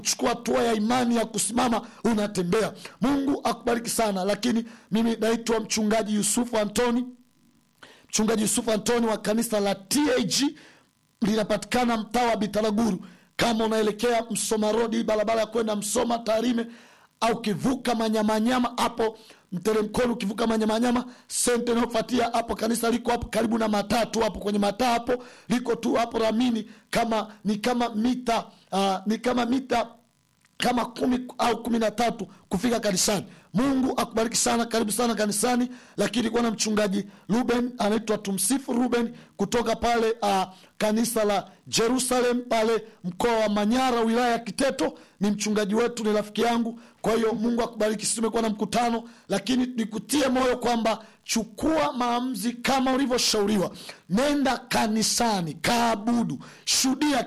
chukua hatua ya imani ya kusimama unatembea mungu akubariki sana lakini mimi naitwa mchungaji yusufu antoni mchungaji yusufu antoni wa kanisa la tag linapatikana mtaa wa bitaraguru kama unaelekea msoma rodi barabara ya kwenda msoma tarime au kivuka manyamanyama hapo mteremkoni ukivuka manyamanyama sente inayofuatia hapo kanisa liko hapo karibu na matatu hapo kwenye mataa hapo liko tu hapo ramini kama ni kama mita uh, ni kama mita kama kumi au kumi na tatu kufika kanisani mungu akubariki sana karibu sana kanisani lakini kuwa na mchungaji ruben anaitwa tumsifu ruben kutoka pale uh, kanisa la jerusalem pale mkoa wa manyara wilaya ya kiteto ni mchungaji wetu ni rafiki yangu kwa hiyo mungu akubariki sisi tumekuwa na mkutano lakini nikutie moyo kwamba chukua maamuzi kama ulivyoshauriwa nenda kanisani kaabudu shuhudia